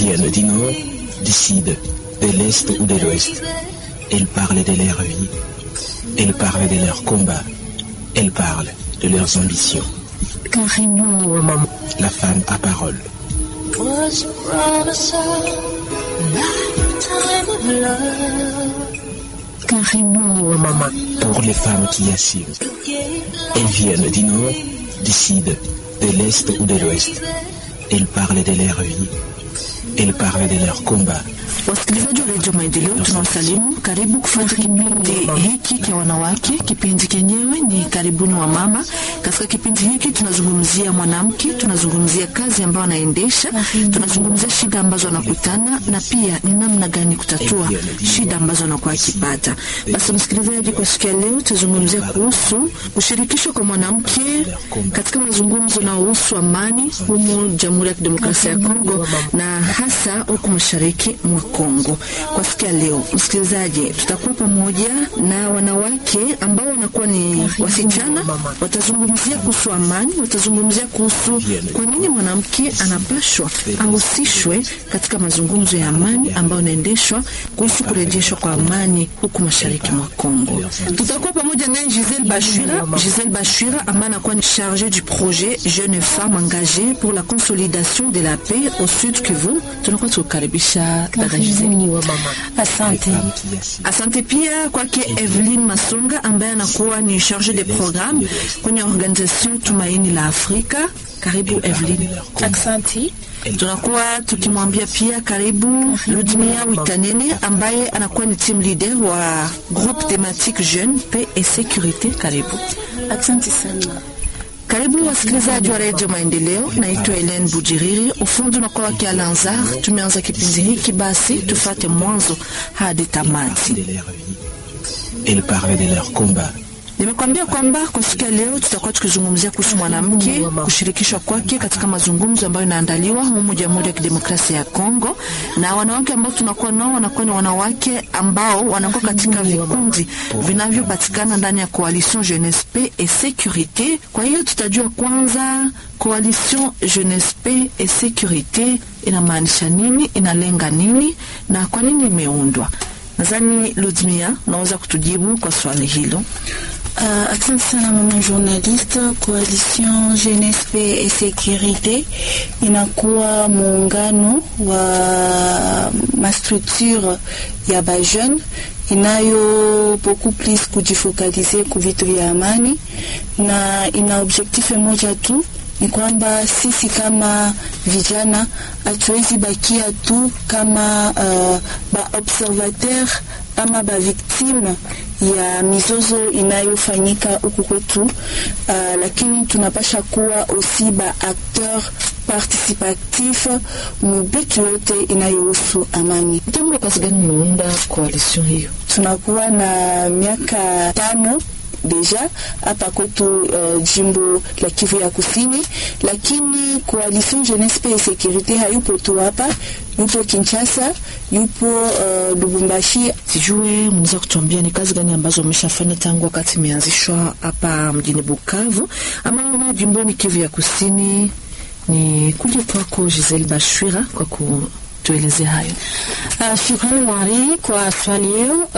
viennent du nord, du sud, de l'est ou de l'ouest. Elles parlent de leur vie. Elles parlent de leurs combats. Elles parlent de leurs ambitions. Karibuni wa mama. La femme à parole. was promised a lifetime of love. Karibuni wa mama. Pour les femmes qui assument. Elles viennent du nord, du sud, de l'est ou de l'ouest. Elles parlent de leur vie. Elles parlent de leurs combats. Wasikilizaji wa redio Maendeleo, tunawasalimu. Karibu kufuata kipindi hiki cha wanawake. Kipindi kenyewe ni karibuni wa mama. Katika kipindi hiki tunazungumzia mwanamke, tunazungumzia kazi ambayo anaendesha, tunazungumzia shida ambazo anakutana na pia ni namna gani kutatua shida ambazo anakuwa akipata. Basi msikilizaji, kwa siku ya leo tutazungumzia kuhusu kushirikishwa kwa mwanamke katika mazungumzo yanayohusu amani humu Jamhuri ya Kidemokrasia ya Kongo na hasa huku mashariki mwa Kongo. Kwa siku ya leo, msikilizaji, tutakuwa pamoja na wanawake ambao wanakuwa ni wasichana, watazungumzia kuhusu amani, watazungumzia kuhusu kwa nini mwanamke anapashwa ahusishwe katika mazungumzo ya amani ambayo yanaendeshwa kuhusu kurejeshwa kwa amani huku mashariki mwa Kongo. Tutakuwa pamoja naye Giselle Bashwira, Giselle Bashwira ambaye anakuwa ni charge du projet Jeune Femme Engagée pour la consolidation de la paix au Sud Kivu. Tunakuwa tukukaribisha dada Giselle. Karibuni wa mama. Asante. Les femmes qui assument. Asante pia kwake Evelyn Masonga ambaye anakuwa ni charge de programme kwenye organisation Tumaini la Afrika. Karibu Evelyn. Asante. Tunakuwa tukimwambia pia karibu Ludmia Witanene ambaye anakuwa ni team leader wa groupe thématique jeune paix et sécurité. Karibu. Asante sana. Karibu wasikilizaji wa redio Maendeleo, naitwa Helen Bujiriri, ufundi unakuwa wake Alanzar. Tumeanza kipindi hiki, basi tufate mwanzo hadi tamati. de leur vie. Elles parlent de leurs combats. Nimekwambia kwamba kwa siku ya leo tutakuwa tukizungumzia kuhusu mwanamke kushirikishwa kwake katika mazungumzo ambayo inaandaliwa humu Jamhuri ya Kidemokrasia ya Kongo, na wanawake ambao tunakuwa nao wanakuwa ni wanawake ambao wanakuwa katika vikundi vinavyopatikana ndani ya Coalition Jeunesse Paix et Sécurité. Kwa hiyo tutajua kwanza Coalition Jeunesse Paix et Sécurité inamaanisha nini, inalenga nini na kwa nini imeundwa. Nadhani Ludmia, unaweza kutujibu kwa swali hilo. Uh, asante sana mama journaliste. Coalition Jeunesse Paix et Sécurité inakuwa muungano wa mastructure ya bajeune inayo beaucoup plus kujifokalize ku vitu vya amani na ina objectif moja tu ni kwamba sisi kama vijana hatuwezi bakia tu kama uh, ba observateur ama ba victime ya mizozo inayofanyika huku kwetu uh, lakini tunapasha kuwa aussi ba acteur participatif mubitu yote inayohusu amani. Tangu wakati gani mmeunda coalition hiyo? Tunakuwa na miaka tano deja hapa kwetu uh, jimbo la Kivu ya Kusini, lakini coalition Jeunesse Paix et Sécurité hayupo tu hapa, yupo Kinshasa, yupo uh, Lubumbashi. Sijue mnaweza kutuambia ni kazi gani ambazo umeshafanya tangu wakati imeanzishwa hapa mjini Bukavu ama jimboni Kivu ya Kusini? Ni kuja kwako Giselle Bashwira kwa kutuelezea hayo. Uh, shukrani Mwari kwa swali hiyo.